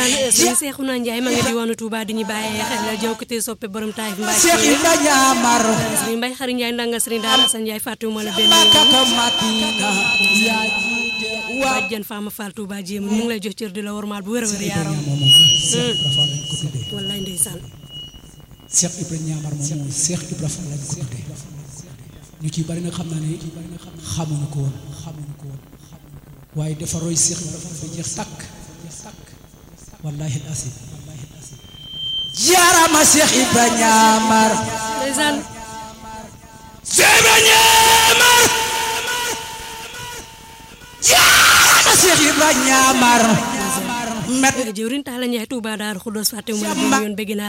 sëñ Seexuna Njaay ma ngi di woonu Touba di ñu bàyyee xel la jëw kite soppe borom taayif mbaay Cheikh Ibra ñaamar sëriñ Mbay Xari Njaay ndanga sëriñ Daara Asan Njaay fàttewuma la benn Makka Madina yaa jiite waa bàjjen Faama Fall Touba jéem ñu ngi lay jox cër di la wormaal bu wér a wér yaaram moom Cheikh Ibra Fall lañ ko tuddee wallaay ndeysaan Cheikh Ibra ñaamar moom Cheikh Ibra Fall lañ ko tuddee ñu ci bari nag xam naa ne xamuñu ko woon xamuñu ko woon waaye dafa roy Cheikh Ibra Fall ba jeex tàkk wallahi asim jaarama Cheikh Ibra ñaamar ndeysaan Cheikh Ibra ñaamar jaarama Cheikh Ibra ñaamar met jëwriñ Taala Njaay Touba Daaru Xudoos fàttewuma la benn yoon bëgg naa